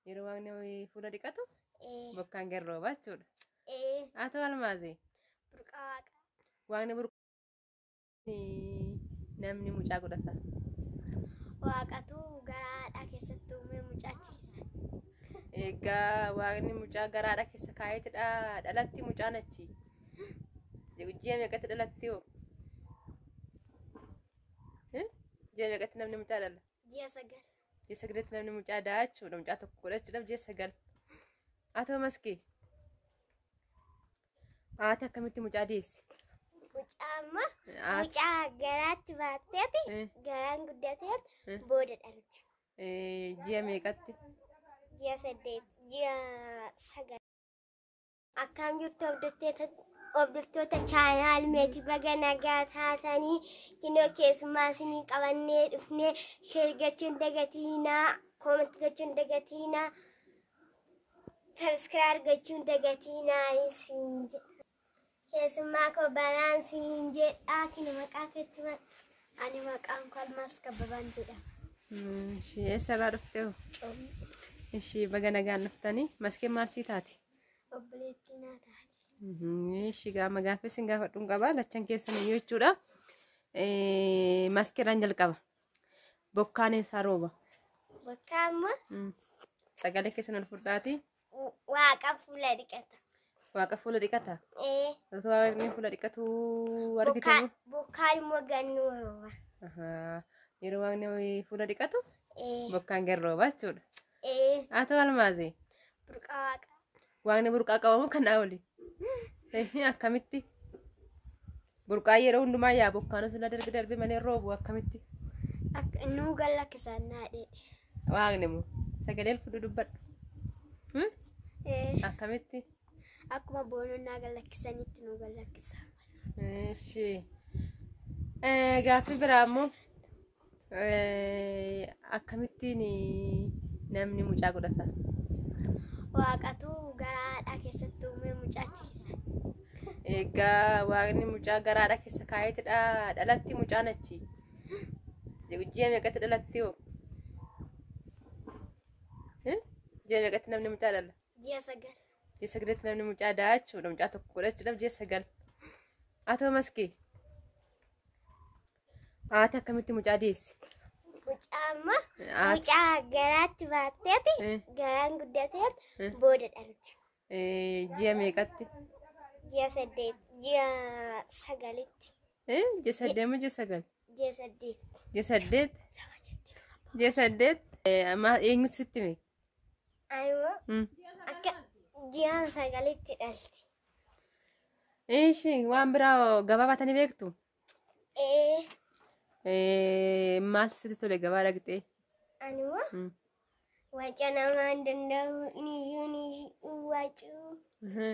Yeroo waaqni fuula dhiqatu ee bokkaan garrooba jechuudha. ee Haa ta'u almaazee burqaa waaqa waaqni burqaa namni mucaa godhata. waaqatu garaadha keessatti uume mucaachiisa Egaa waaqni mucaa garaadha keessa kaayeetidha dhalatti mucaan achi. Ji'a meeqatti dhalatti hoo? Eh? Ji'a meeqatti namni mucaa dhala? ji'a sagal Ji'a sagaletti namni mucaa daa jechuudha. Mucaa tokko godhachuudhaaf ji'a sagal. Haa ta'u maskee? Haati akkamitti mucaa deessi? mucaa amma Haati mucaa garaatti baatteeti Eh. garaan guddateet Eh. booda dhalti eh, ji'a meeqatti? ji'a saddeet ji'a sagal akkam jirtu hordoftoota hordoftoota chaanaal meetii baga nagaa taatanii kinoo keessummaa isinii qabannee dhufnee sheer gochuun dagatiinaa kooment gochuun dagatiinaa sabskiraayib gochuun dagatiinaa isin jedha keessummaa koo banaan siin jedhaa kina maqaa keetti ani maqaan koo almaas kabbabaan jedhama Hmm, Ishee eessarraa dhuftee hoo? Coomni Ishee baga nagaan dhuftanii maskeen maal sii taati? obboleettii naa taate. Ishee gaama gaaffii sin gaafadhuun qabaa lachan keessan iyyuu jechuudha. Maskeeraan jalqaba. Bokkaan eessaa rooba? Bakka amma Hmm. Sagalee keessan ol fudhaati. waaqa fuula dhiqata. Waaqa fuula dhiqata. Ee, Otoo waaqni fuula dhiqatu argite bokkaan moo? bokkaan immoo gannuu rooba. Ahaa. Yeroo waaqni fuula dhiqatu Ee, bokkaan garrooba jechuudha. ee, Haa ta'u almaazee. burqaa waaqa. Waaqni burqaa qabamu kan oli. Akkamitti? Burqaa yeroo hundumaa yaa bokkaan sila darbe darbe malee roobu akkamitti? Akka nuu galla kisaan naadhee. Waaqni moo sagalee fudhu dubbadhu. Hmm? Ee, Akkamitti? akkuma boononnaa gallakkisanitti nuu gallakkisa. Ishee. Gaaffii biraa immoo akkamittiin namni mucaa godhata? Waaqatu garaadha keessatti uume mucaachiisa. Egaa waaqni mucaa garaadha keessa kaayeetidha dhalatti mucaan achi. Ji'a meeqatti dhalatti hoo? Eh? Ji'a meeqatti namni mucaa dhala? Ji'a sagal. Ji'a sagaletti namni mucaa daa jechuudha. Mucaa tokko godhachuudhaaf ji'a sagal. Haa ta'u maskee? Haati akkamitti mucaa deessi? Mucaa amma Haati mucaa garaatti baatteeti Eh. garaan guddateet Eh. booda dhalti. eh, ji'a meeqatti? Ji'a saddeet ji'a sagalitti Eh? Ji'a saddeet moo ji'a sagal? ji'a saddeet. Ji'a saddeet? Ji'a saddeet? Eh, amma eenyutu sitti hime? Aymoo Hmm. akka ji'a sagalitti dhalti. Ishii waan biraa gabaa baatanii beektu? Ee Eh, Maaltu sitti tole gabaa dhaqxee? animmoo Hmm. waca namaa hin danda'u niyyuu ni wacuu Mhm.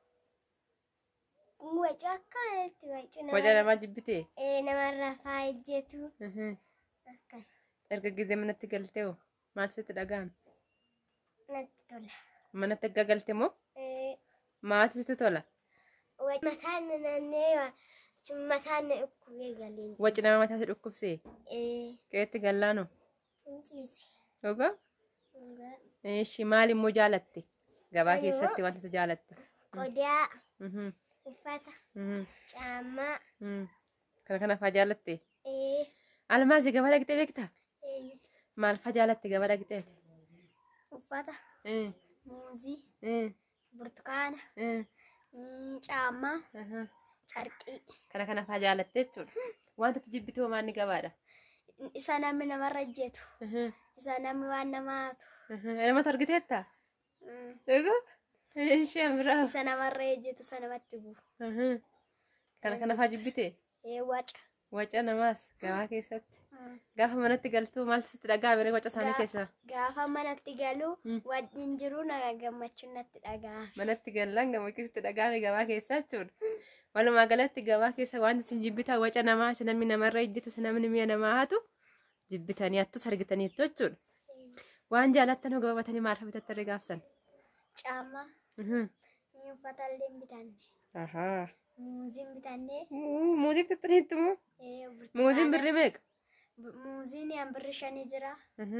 wacuu akkanatti wacuu Waca namaa jibbitee? ee namarraa faayejjetu Mhm. akkana Erga gizee manatti galtee hoo? Maaltu sitti dhaga'ame? natti tola. Manatti erga galte moo? Ee Maaltu sitti tola? wac- mataan na naannee waa- mataan na dhukkubee galeen. Waci nama mataa si dhukkubsee? Ee Qeetti gallaanoo? hin ciise. Dhugaa? Dhugaa. Ishii maal immoo jaalatte? Gabaa Ani keessatti immoo- wanta isa jaalatte? Qodaa Mhm. uffata Mhm. caammaa Mhm. Kana kana faa jaalatte? ee Almaazii gabaa dhaqxee beektaa? ee Maal faa jaalatte gabaa dhaqxeeti? uffata Eh, muuzii eh, burtukaana eh, mm, caammaa aha. carqii Kana kana faa jaalatte jechuudha. Wanta itti jibbitoo maanni gabaadha? isa namni namarra ejjetu Mhm. isa namni waan nama haatu Mhm. Namatti argiteetta? Mm, Dhugaa? Isheen biraa. isa namarra ejjetu isa namatti bu'u Mhm. Kana kana faa jibbitee? ee waca Waca namaas gabaa keessatti. Mm. Gaafa manatti galtuu maaltu sitti dhaga'ame waca isaanii Gaa- keessaa? gaafa manatti galuu Mm. wajjin jiru na gammachuun natti dhaga'a manatti gallaan gammachiisitti dhaga'ame gabaa keessa jechuudha. Walumaa galatti gabaa keessa wanti isin jibbitan waca namaa isa namni namarra ejjitu isa namni mi'a namaa hatu jibbitanii hattus argitaniittu jechuudha. Waan jaalattan gabaa batanii maal bitattanii gaafsan? caammaa Mhm. ni uffata illee hin bitanne Ahaa. muuziin bitannee Muu- Muuzii bitattaniittu moo? ee, Muuziin birri burtukaana- meeqa? Bu- muuziin yan birri shanii jira Mhm.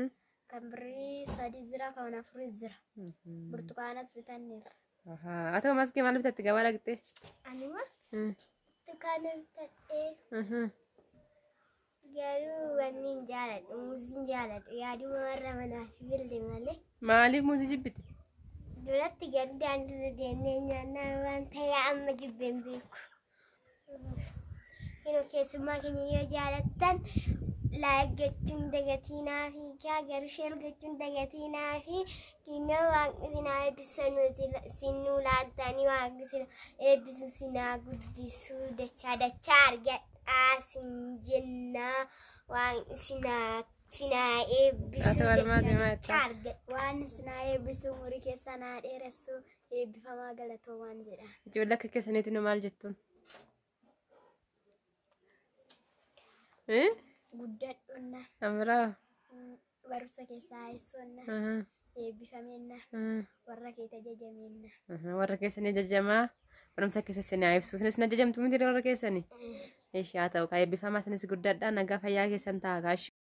kan birrii sadi jira kan afurii jira burtukaanatu bitanneera. Haa ta'u maskii maal bitatte gabaa dhaqxee? Anuma burtukaana bitadhee garuu wanni hin jaaladhu muuzii hin jaaladhu yaaduma warra manaati bilde malee. Maaliif muuzii jibbite? Duratti garuu daandiirra deemnee nyaannaa waan ta'e amma jibbeen beeku. Yeroo keessummaa keenya yoo jaalattan laayik gochuun dagatiinaa fi gaa garuu sheer gochuun dagatiinaa fi kinnoo waaqni sinaa eebbisan nuti sinuu laattanii waaqni sina eebbisu sinaa guddisuu dachaa dachaa argadhaa sin jennaa waaqni sinaa sinaa eebbisu Ati walumaa dachaa deemaa dachaa argadha. Waan sinaa eebbisu umurii keessa naa dheeressu eebbifamaa galatoomaan jedha. Ijoollee akka keessaniitu nu maal jettuun? Guddadhonna Amiraa? barumsa keessaa ibsonna eebbifameenna warra kee tajajameenna. Warra keessanii ajajamaa barumsa keessatti naa ibsu. Isinis na ajajamtu miti warra keessanii? Eeshi haa ta'u kaa eebbifamaa isinis guddadhaa nagaa fayyaa keessan ta'a kaashi.